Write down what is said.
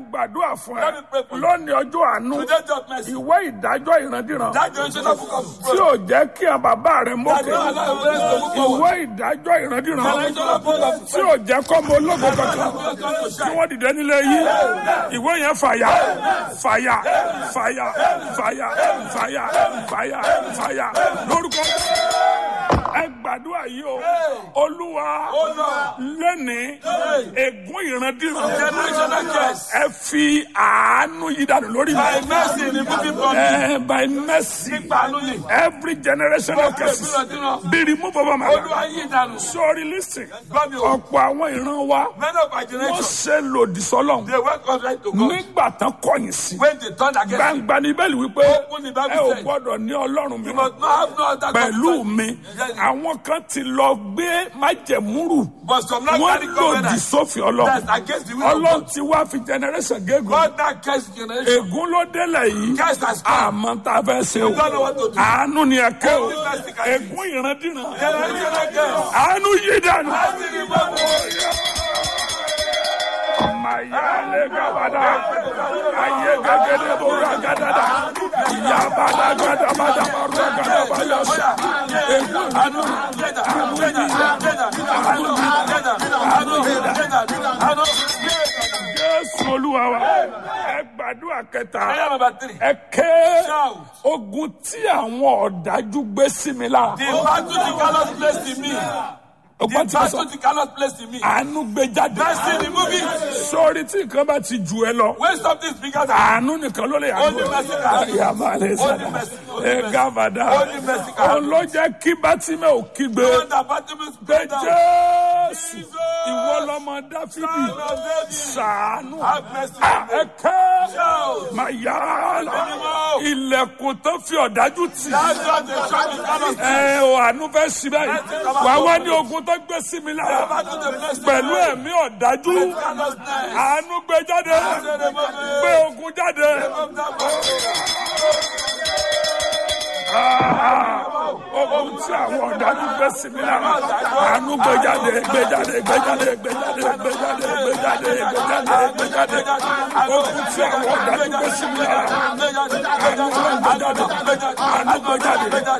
ń gbàdúrà fún ẹ Let me pray for you. lónìí ọjọ́ àánú Today just mercy. ìwé ìdájọ́ ìrandíran That generational book of tí ò jẹ́ kí àwọn bàbá rẹ That mókè don't allow your parents to move ìwé forward. ìdájọ́ ìrandíran Generational book of tí ò jẹ́ kọ́ ọmọ ológo kankan tí wọ́n dìde nílé yìí ìwé yẹn fàyà fàyà fàyà fàyà fàyà fàyà fàyà lórúkọ ẹ gbàdúrà yìí o olúwa lẹ́nìí ègún ìrandíran Generational curse. ẹ fi àánú yí dànù lórí By mi mercy removing from me. ẹ by mercy Nípa àánú yìí. every generational curses be removed over my Olúwa life yí ìdànù. sorry listen Gbọ́ mi o. ọ̀pọ̀ àwọn ìran wa Many of our wọ́n generation, ṣe lòdì sọ́lọ́hún they went contrary to God. nígbà tán kọ̀yìn sí When they turned against him, gbangba ní bẹ́ẹ̀lì wípé Open the Bible ẹ ò said, gbọ́dọ̀ ní ọlọ́run you mi must not have no other pẹ̀lú God. mi àwọn kan ti lọ gbé májẹ̀múrù But some now wọ́n carry lòdì covenant. sófin ọlọ́run That's against the will of ọlọ́run God. ti wá fi generation gégùn God that cursed generation. ègún ló délẹ̀ yìí Curse has come. àmọ́ tá a fẹ́ ṣe o We don't know what to do. àánú ni ẹ kẹ́ o Only mercy can do. ègún ìrandíran Generational curse. àánú yí dànù. Mercy remove. Mayale gabada, aye gagede bora gadada, yabada gada bada bora gada bada sha. Ègún àánú, àánú yí Jésù Olúwa wa, ẹ gbàdúrà kẹta, Prayer number three. ẹ ké Shout. ogun tí àwọn ọ̀dájú gbé sí mi lára. The battle the cannot place in me. Ọgbọ́n The tí mo sọ, battle the cannot place in me. àánú gbé jáde. Mercy remove it. Sọ́ọ́rí tí nǹkan bá ti jù ẹ lọ. When something is bigger than àánú nìkan ló lè yàgò Only mercy can do. yàmà lè Only sàdá mercy, only ẹ mercy. gàbàdà Only mercy can òun ló jẹ́ kí bátímẹ̀ ò kígbe the one that battle is pé better. jésù Jesus. ìwọ lọmọ dáfídì Son of David. sàánú Have mercy. ẹ kẹ́ Shout. mà yá lọ Anymore. ilẹ̀kùn tó fi ọ̀dájú tì That's what the shop is cannot ẹ ò àánú fẹ́ sí báyìí wà wá ní ogun tó gbé sí mi lára battle the place pẹ̀lú ẹ̀mí ọ̀dájú cannot stand. àánú gbé jáde gbé ogun jáde. ogun tí àwọn ọ̀dájú gbé sí mi lára àánú gbé jáde gbé jáde gbé jáde gbé jáde gbé jáde gbé jáde gbé jáde gbé jáde ogun tí àwọn ọ̀dájú gbé sí mi lára àánú gbé jáde àánú gbé jáde